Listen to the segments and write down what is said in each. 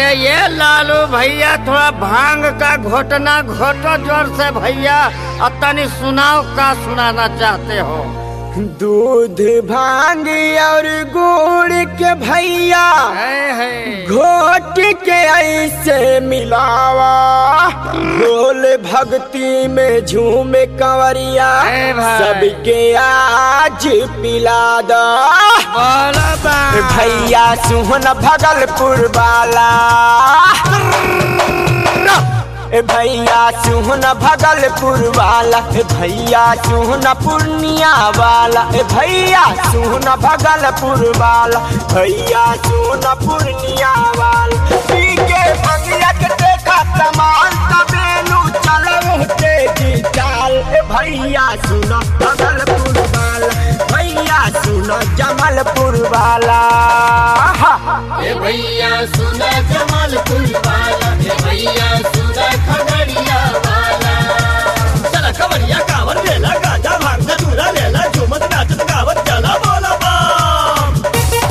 अरे ये लालू भैया थोड़ा भांग का घोटना घोटो जोर से भैया अब तनी सुनाओ का सुनाना चाहते हो दूध भांग और गुड़ के भैया है है घोट के ऐसे मिलावा बोल भक्ति में झूमे कंवरिया ए भाई। सबके आज पिला दो बोलो बा भैया सुहन भगलपुर वाला ए भैया सुहन भगलपुर वाला ए भैया सुहन पूर्णिया वाला ए भैया सुहन भगलपुर वाला भैया सुहन पूर्णिया वाला पी के भंगिया के देखा तमाल तबेलू चलो तेजी चाल ए भैया सुन भगलपुर वाला भैया सुन जमलपुर वाला हा। ए भैया सुना जमालपुर वाला ए भैया सुना खगड़िया वाला चला कवरिया कावर लेला गाजा भांग धतूरा लेला झूमत नाचत गावत चला बोला बम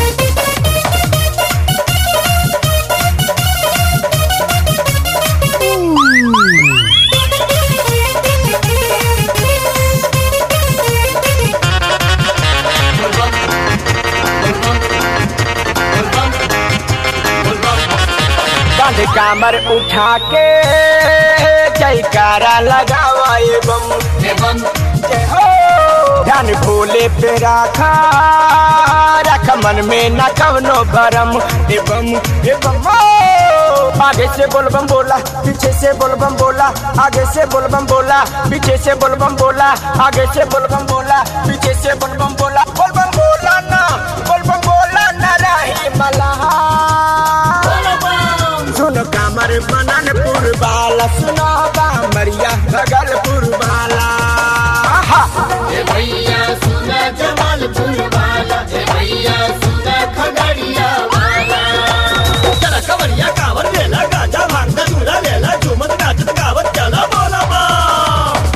कंध कामर उठा के जयकारा लगावा एवं एवं जय हो ध्यान भोले पे राखा रख मन में न कवनो भरम एवं एवं हो। आगे से बोलबम बोला पीछे से बोलबम बोला आगे से बोलबम बोला पीछे से बोलबम बोला आगे से बोलबम बोला पीछे से बोलबम बोला बोलबम बोला ना बोलबम बोला ना राही मलहा बोला बम सुन कामर बननपुर वाला सुनो कामरिया भगलपुर वाला आहा। ए भैया सुना जमालपुर वाला ए भैया सुना खगड़िया वाला चला कवरिया कावर लेला गाजा भांग धतूरा लेला झूमत नाचत गावत चला बोला बम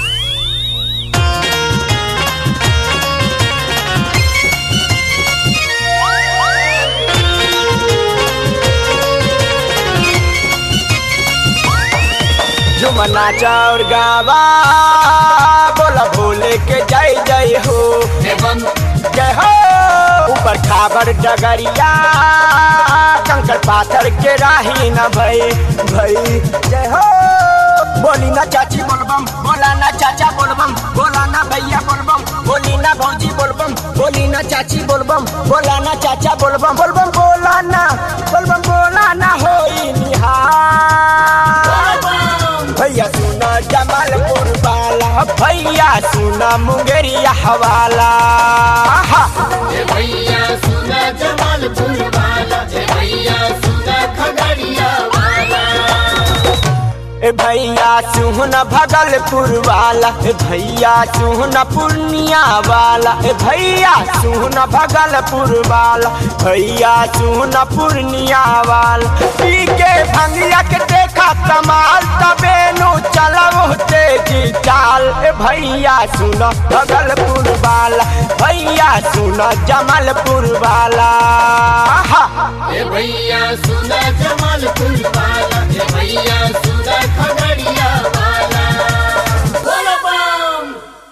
झुमना चाउर गावा बोला भोले के जय जय हो एवं जय हो ऊपर खाबर डगरिया कंकड़ पाथर के राही न भई भई जय हो बोली ना चाची बोलबम बोला ना चाचा बोलबम बोला ना भैया बोलबम बोली ना भौजी बोलबम बोली ना चाची बोलबम बोला ना चाचा बोलबम बोलबम बोला ना बोलबम बोला ना होई निहार भैया सुना जमालपुर वाला भैया सुना मुंगेरिया हवाला आहा। ए भैया सुना जमालपुर वाला ए भैया सुना खगड़िया वाला ए भैया सुहन भगलपुर वाला ए भैया सुहन पूर्णिया वाला ए भैया सुहन भगलपुर वाला भैया सुहन पूर्णिया वाला पी के भंगिया के देखा तमाल तबेनु चलो तेजी चाल ए भैया सुन भगलपुर वाला भैया सुन जमलपुर वाला आहा। ए भैया सुना जमालपुर वाला ए भैया सुना खगड़िया वाला